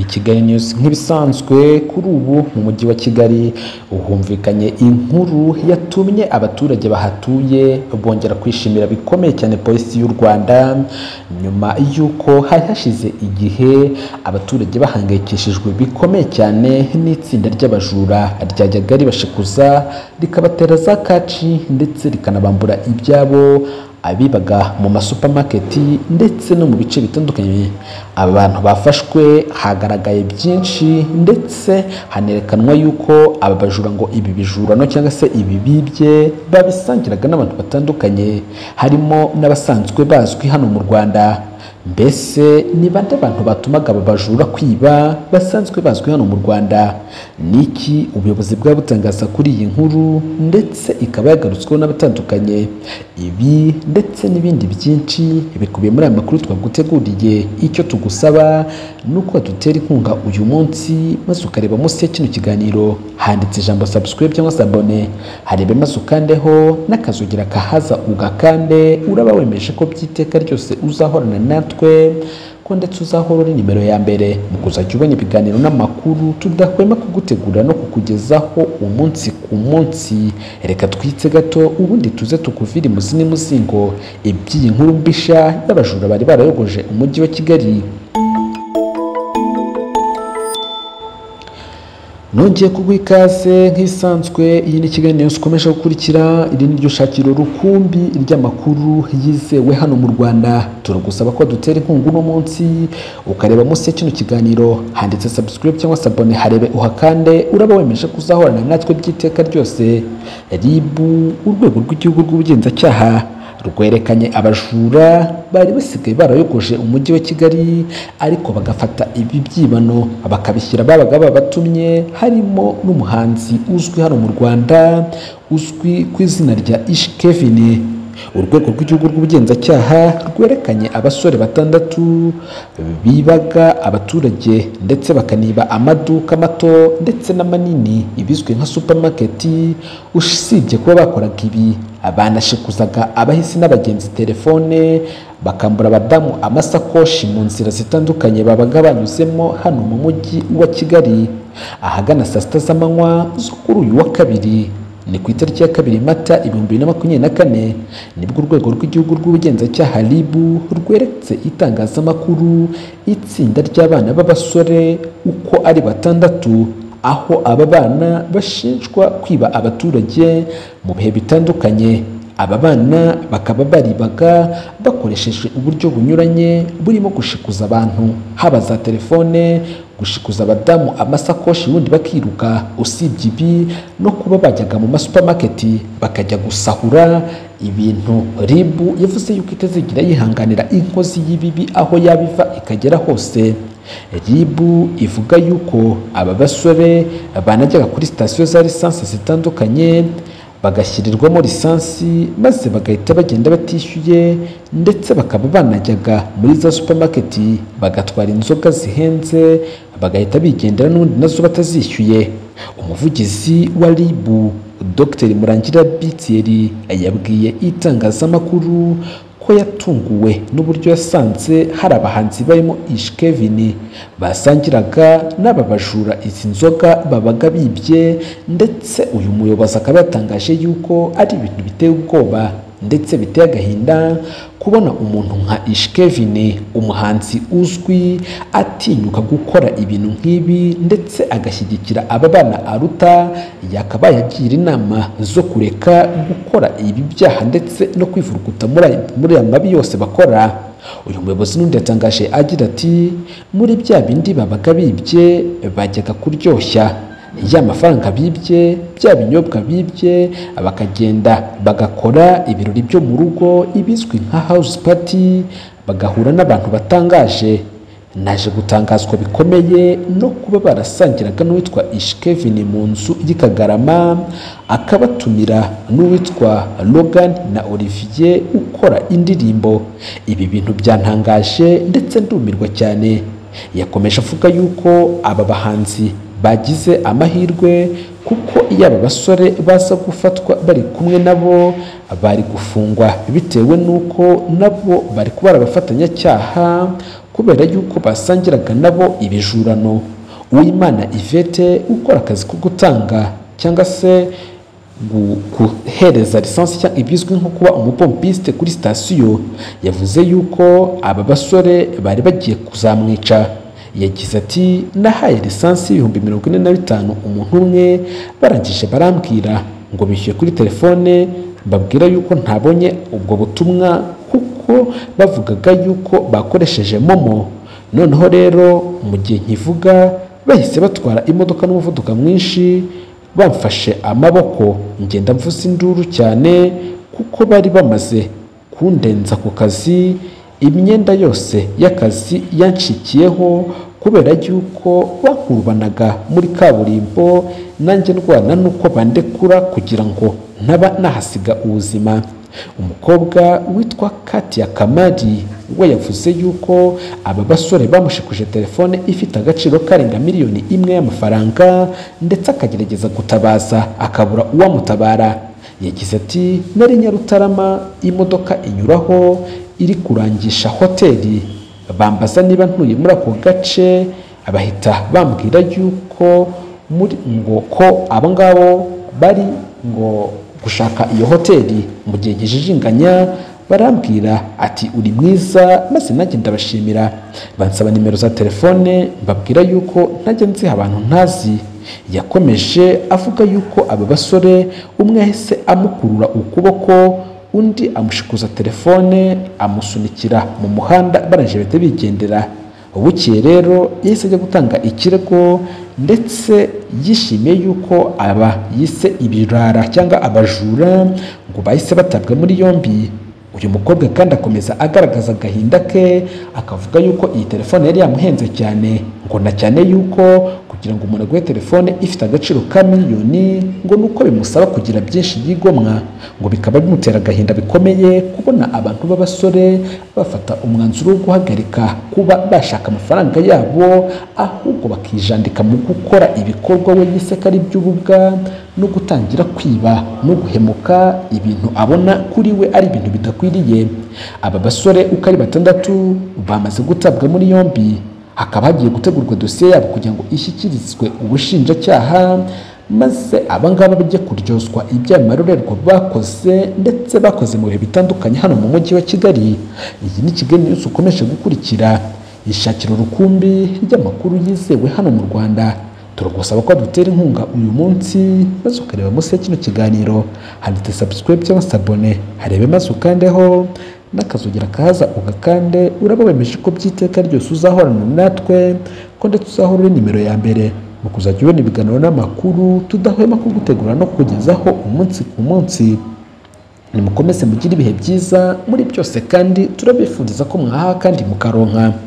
Kigali News nk'ibisanzwe kuri ubu mu mujyi wa Kigali humvikanye inkuru yatumye abaturage bahatuye bongera kwishimira bikomeye cyane polisi y'u Rwanda nyuma y'uko hari hashize igihe abaturage bahangayikishijwe bikomeye cyane n'itsinda ry'abajura ryajyaga ribashikuza rikabatera za kaci ndetse rikanabambura ibyabo abibaga mu masupamaketi ndetse no mu bice bitandukanye aba bantu bafashwe hagaragaye byinshi ndetse hanerekanwa yuko aba bajura ngo ibi bijurano cyangwa se ibi bibye babisangiraga n'abantu batandukanye harimo n'abasanzwe bazwi hano mu Rwanda mbese ni bande abantu batumaga aba bajura kwiba basanzwe bazwi hano mu Rwanda ni iki ubuyobozi bwaba butangaza kuri iyi nkuru ndetse ikaba yagarutsweho n'abatandukanye ibi ndetse n'ibindi byinshi bikubiye muri aya makuru twaguteguriye icyo tugusaba ni uko dutera inkunga uyu munsi maze ukareba munsi ya kino kiganiro handitse ijambo subscribe cyangwa se abone harebe maze ukandeho n'akazugira kahaza ugakande uraba wemeje ko by'iteka ryose uzahorana natwe ko ndetse uzahora uri nimero ya mbere mu kuzajya ubona ibiganiro n'amakuru tudahwema kugutegura no kukugezaho umunsi ku munsi reka twitse gato ubundi tuze tukuvire imuzi n'imuzingo iby'iyi nkuru mbisha y'abajura bari barayogoje umujyi wa kigali nongeye kuguha ikaze nk'ibisanzwe iyi ni kigali news ukomeje gukurikira iri ni ryo shakiro rukumbi ry'amakuru yizewe hano mu rwanda turagusaba ko dutera inkunga uno munsi ukareba munsi ya kino kiganiro handitse subscribe cyangwa se abone harebe uhakande uraba wemeje kuzahorana natwe by'iteka ryose rib urwego rw'igihugu rw'ubugenzacyaha rwerekanye abajura bari basigaye barayogoje umujyi wa Kigali ariko bagafata ibi byibano bakabishyira babaga babatumye harimo n'umuhanzi uzwi hano mu Rwanda uzwi ku izina rya Ish Kevin urwego rw'igihugu rw'ubugenzacyaha rwerekanye abasore batandatu bibaga abaturage ndetse bakaniba amaduka mato ndetse n'amanini ibizwi nka supamaketi usibye kuba bakoraga ibi banashikuzaga abahisi n'abagenzi telefone bakambura abadamu amasakoshi mu nzira zitandukanye babaga banyuzemo hano mu mujyi wa kigali ahagana saa sita z'amanywa zo kuri uyu wa kabiri ni ku itariki ya kabiri mata ibihumbi bibiri na makumyabiri na kane nibwo urwego rw'igihugu rw'ubugenzacyaha ribu rweretse itangazamakuru itsinda ry'abana b'abasore uko ari batandatu aho aba bana bashinjwa kwiba abaturage mu bihe bitandukanye aba bana bakaba baribaga bakoresheje uburyo bunyuranye burimo gushikuza abantu haba za telefone gushikuza abadamu amasakoshi ubundi bakiruka usibye ibi no kuba bajyaga mu masupamaketi bakajya gusahura ibintu ribu yavuze yuko itazigira yihanganira inkozi y'ibibi aho yabiva ikagera hose ribu ivuga yuko aba basore banajyaga kuri sitasiyo za lisansi zitandukanye bagashyirirwamo lisansi maze bagahita bagenda batishyuye ndetse bakaba banajyaga muri za supamaketi bagatwara inzoga zihenze bagahita bigendera n'ubundi nazo batazishyuye umuvugizi wa ribu dr murangira bitiyeri yabwiye itangazamakuru ko yatunguwe n'uburyo yasanze hari abahanzi barimo ishikevini basangiraga n'aba bajura izi nzoga babaga bibye ndetse uyu muyobozi akaba yatangaje yuko ari ibintu biteye ubwoba ndetse biteye agahinda kubona umuntu nka ishikevini umuhanzi uzwi atinyuka gukora ibintu nk'ibi ndetse agashyigikira aba bana aruta yakabaye agira inama zo kureka gukora ibi byaha ndetse no kwivuruguta muri aya mabi yose bakora uyu muyobozi n'undi yatangaje agira ati muri bya bindi babaga bibye bajyaga kuryoshya ya mafaranga bibye bya binyobwa bibye bakagenda bagakora ibirori byo mu rugo ibizwi nka house party bagahura n'abantu batangaje naje gutangazwa bikomeye no kuba barasangiraga n'uwitwa ishikevini mu nzu y'ikagarama akabatumira n'uwitwa logan na olivier ukora indirimbo ibi bintu byantangaje ndetse ndumirwa cyane yakomeje avuga yuko aba bahanzi bagize amahirwe kuko iyo aba basore baza gufatwa bari kumwe nabo bari gufungwa bitewe n'uko nabo bari kuba abafatanyacyaha kubera yuko basangiraga nabo ibijurano uwimana ivete ukora akazi ko gutanga cyangwa se gu- guhereza lisansi cyangwa ibizwi nko kuba umupompiste kuri sitasiyo yavuze yuko aba basore bari bagiye kuzamwica yagize ati nahaye lisansi y'ibihumbi mirongo ine na bitanu umuntu umwe barangije barambwira ngo bishyuye kuri telefone mbabwira yuko ntabonye ubwo butumwa kuko bavugaga yuko bakoresheje momo noneho rero mu gihe nkivuga bahise batwara imodoka n'umuvuduko mwinshi bamfashe amaboko ngenda mvuza induru cyane kuko bari bamaze kundenza ku kazi imyenda yose y'akazi yanshikiyeho kubera yuko bankurubanaga muri kaburimbo nanjye ndwana n'uko bandekura kugira ngo ntaba nahasiga ubuzima umukobwa witwa katia kamari we yavuze yuko aba basore bamushikuje telefone ifite agaciro karenga miliyoni imwe y'amafaranga ndetse akagerageza gutabaza akabura uwamutabara yagize ati nari nyarutarama imodoka inyuraho iri kurangisha hoteli bambaza niba ntuye muri ako gace bahita bambwira yuko muri ngo ko abo ngabo bari ngo gushaka iyo hoteli mu gihe gijijinganya barambwira ati uri mwiza maze nanjye ndabashimira bansaba nimero za telefone mbabwira yuko ntajya nziha abantu ntazi yakomeje avuga yuko aba basore umwe yahise amukurura ukuboko undi amushikuza telefone amusunikira mu muhanda barangije bahita bigendera bukeye rero yahise ajya gutanga ikirego ndetse yishimiye yuko aba yise ibirara cyangwa abajura ngo bahise batabwa muri yombi uyu mukobwa kandi akomeza agaragaza agahinda ke akavuga yuko iyi telefone yari yamuhenze cyane ngo na cyane yuko kugira ngo umuntu aguhe telefone ifite agaciro ka miliyoni ngo nuko bimusaba kugira byinshi byigomwa ngo bikaba bimutera agahinda bikomeye kubona abantu b'abasore bafata umwanzuro wo guhagarika kuba bashaka amafaranga yabo ahubwo bakijandika mu gukora ibikorwa we yise ko ari iby'ububwa no gutangira kwiba no guhemuka ibintu abona kuri we ari ibintu bidakwiriye aba basore uko ari batandatu bamaze gutabwa muri yombi hakaba hagiye gutegurwa dosiye yabo kugira ngo ishyikirizwe ubushinjacyaha maze abangaba bajye kuryozwa ibyaha marorerwa bakoze ndetse bakoze mu bihe bitandukanye hano mu mujyi wa kigali iyi ni kigali news ukomeje gukurikira ishakira urukumbi ry'amakuru yizewe hano mu rwanda turagusaba ko dutera inkunga uyu munsi maze ukareba munsi ya kino kiganiro handitse subscribe cyangwa se abone harebe maze ukandeho n'akazogera kaza ugakande uraba wemeje ko by'iteka ryose uzahorana natwe ko ndetse uzahora uri nimero ya mbere mu kuzajya ubona ibiganiro n'amakuru tudahwema kugutegura no kukugezaho umunsi ku munsi nimukomeze mugire ibihe byiza muri byose kandi turabifuriza ko mwahaha kandi mukaronka